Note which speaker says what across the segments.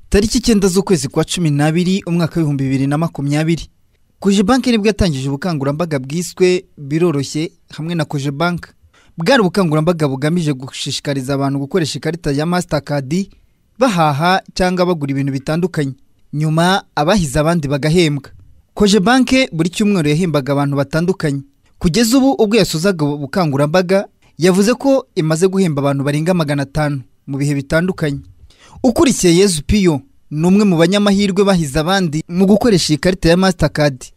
Speaker 1: tariki icyenda z'ukwezi kwa cumi n'abiri umwaka w'ibihumbi bibiri na makumyabiri kojebanke nibwo yatangije ubukangurambaga bwiswe biroroshye hamwe na kojebanke bwari ubukangurambaga bugamije gushishikariza abantu gukoresha ikarita ya masitakadi bahaha cyangwa bagura ibintu bitandukanye nyuma abahize abandi bagahembwa kojebanke buri cyumweru yahembaga abantu batandukanye kugeza ubu ubwo yasozaga ubu bukangurambaga yavuze ko imaze guhemba abantu barenga magana atanu mu bihe bitandukanye ukurikiye yezu piyo ni umwe mu banyamahirwe bahize abandi mu gukoresha iyi karita ya masitakadi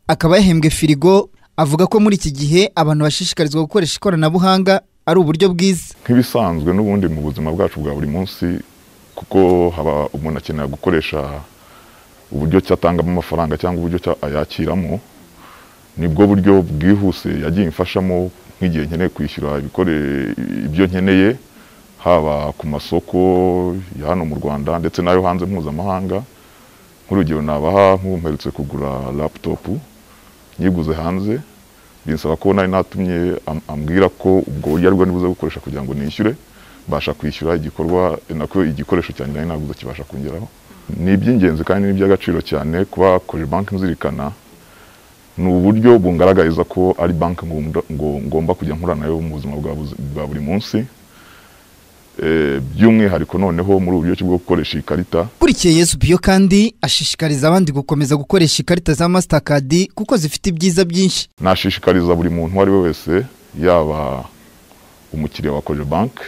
Speaker 1: akaba yahembwe firigo avuga ko muri iki gihe abantu bashishikarizwa gukoresha ikoranabuhanga ari uburyo bwiza
Speaker 2: nk'ibisanzwe n'ubundi mu buzima bwacu bwa buri munsi kuko haba umuntu akenera gukoresha uburyo ki atangamo amafaranga cyangwa uburyo ki ayakiramo nibwo buryo bwihuse yagiye imfashamo nk'igihe nkeneye kwishyura ibikore ibyo nkeneye haba ku masoko ya hano mu rwanda ndetse n'ayo hanze mpuzamahanga nk'urugero nabaha nk'ubu mperutse kugura laputopu nyiguze hanze binsaba ko nari natumye am- ambwira ko ubwo buryo aribwo nibuze gukoresha kugira ngo nishyure mbasha kwishyura igikorwa nako igikoresho cyanjye nari naguze kibasha kungeraho ni iby'ingenzi kandi ni iby'agaciro cyane kuba koje banki nzirikana ni uburyo bungaragariza ko ari banki ngomba- ngo- ngomba kujya nkorana nayo mu buzima bwa buzi- bwa buri munsi Eh, by'umwihariko noneho muri ubu buryo bwo gukoresha iyi karita
Speaker 1: ukurikiye yesu piyo kandi ashishikariza abandi gukomeza gukoresha ikarita za masitakadi kuko zifite ibyiza byinshi
Speaker 2: nashishikariza buri muntu uwo ari we wese yaba umukiriya wa koje banki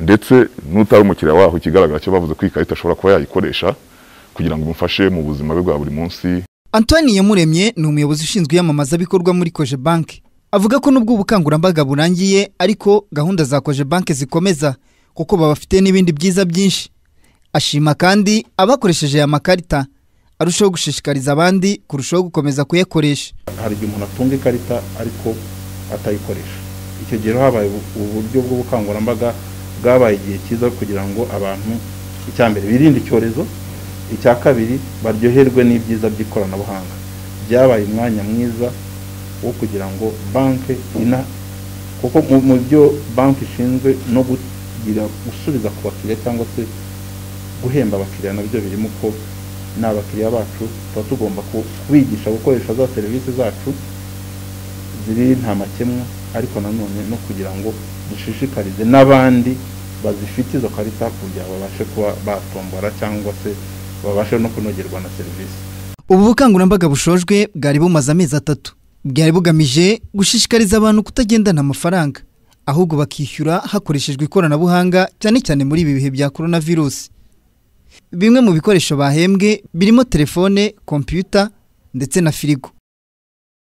Speaker 2: ndetse n'utari umukiriya waho ikigaragara cyo bavuze ko iyi karita ashobora kuba yayikoresha kugira ngo imufashe mu buzima bwe bwa buri munsi
Speaker 1: antoine yamuremye ni umuyobozi ushinzwe iyamamazabikorwa muri koje banki avuga ko n'ubwo ubukangurambaga burangiye ariko gahunda za koje banki zikomeza kuko babafite n'ibindi byiza byinshi ashima kandi abakoresheje aya makarita arushaho gushishikariza abandi kurushaho gukomeza kuyakoresha
Speaker 3: hari igihe umuntu atunga ikarita ariko atayikoresha icyo gihe rero habaye ubu- uburyo bw'ubukangurambaga bwabaye igihe cyiza kugira ngo abantu icya mbere birinde icyorezo icya kabiri baryoherwe n'ibyiza by'ikoranabuhanga byabaye umwanya mwiza wo kugira ngo banki ina kuko mu- mu byo banki ishinzwe no kugira gusubiza ku bakiriya cyangwa se guhemba abakiriya nabyo birimo ko ni abakiriya bacu tuba tugomba ku- kubigisha gukoresha za serivisi zacu ziri nta makemwa ariko nanone no kugira ngo dushishikarize n'abandi bazifite izo karita kugira ngo babashe kuba batombora cyangwa se babashe no kunogerwa na serivisi
Speaker 1: ubu bukangurambaga bushojwe bwari bumaze amezi atatu bwari bugamije gushishikariza abantu kutagendana amafaranga ahubwo bakishyura hakoreshejwe ikoranabuhanga cyane cyane muri ibi bihe bya korona virusi bimwe mu bikoresho bahembwe birimo telefone kompiyuta ndetse na firigo